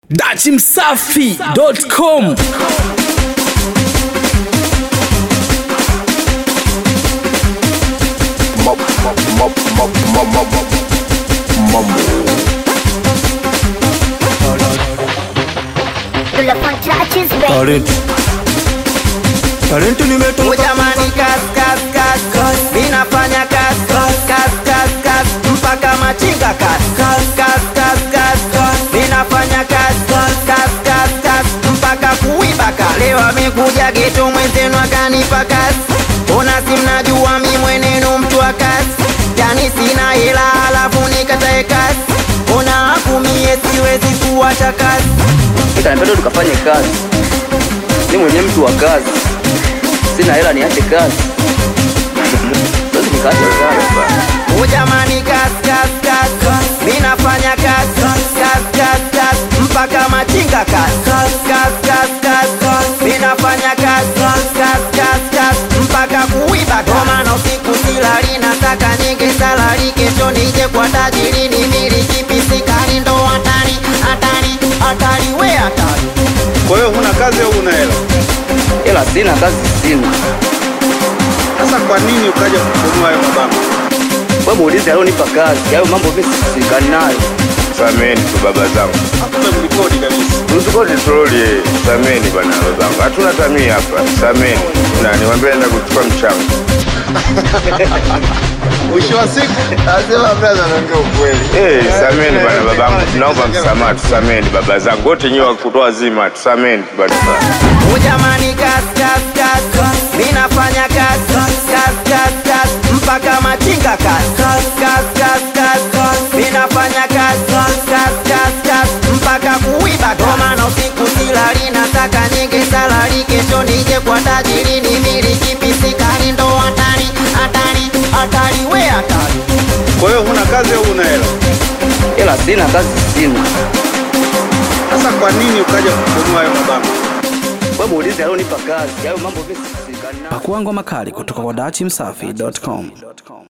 dachimsafi.com Pull up on touches, baby. Talent. Talent nimetoka Jamani, kas kas kas kas, ninafanya kas kas kas kas kas mpaka machinga kas kas kas kas kas kas, ninafanya kas kas kas kas kas mpaka kuiba kas. Leo amekuja geto mwenzenu akanipa kas, ona si mnajua mi mwenenu mtu wa kas, yani sina hela alafu nikatae kas, ona akumie siwezi kuwacha kas. Kanipenda tukafanye kazi, ni mwenye mtu wa kazi, sina hela niache kazi, siwezi nikaacha kazi. Ujamani kas kas kas kas Minafanya kas kas kas kas kas Mpaka machinga kas kas kas kas kas kas Minafanya kas kas kas kas kas Mpaka kuiba Goma na usiku silali Nataka nyingi salari Kesho nije kwa tajiri Nimiliki pisikari ndo hatari Hatari hatari we hatari Kwa hiyo huna kazi au una hela? Hela sina, kazi sina. Sasa kwa nini ukaja kununua hayo mabango? Wewe muulize alionipa kazi, hayo mambo mimi sisikani nayo. Sameni tu baba zangu, Hakuna mlikodi kabisa. tusikoti troli. Sameni bwana baba zangu, hatuna tamii hapa. Sameni na niwaambie naenda kuchukua mchango. Mwisho wa siku Nasema brother, naongea ukweli. Eh, sameni bwana babangu, tunaomba msamaha, tusameni baba zangu wote nyiwe kutoa zima, tusameni bwana. Ujamani kas kas kas kas Minafanya kas kas kas kas kas Mpaka machinga kas kas kas kas kas kas Minafanya kas kas kas kas kas Mpaka kuiba Goma na usiku silali Nataka nyingi salari Kesho nije kwa tajiri Nimiliki pisikari ndo hatari Hatari hatari we hatari kwa hiyo huna kazi au una hela? Hela sina, kazi sina. Sasa kwa nini ukaja kununua hayo mabango? Wewe muulize alionipa kazi, hayo mambo mimi sisikani nayo. pakuangwa makali kutoka kwa dachimsafi.com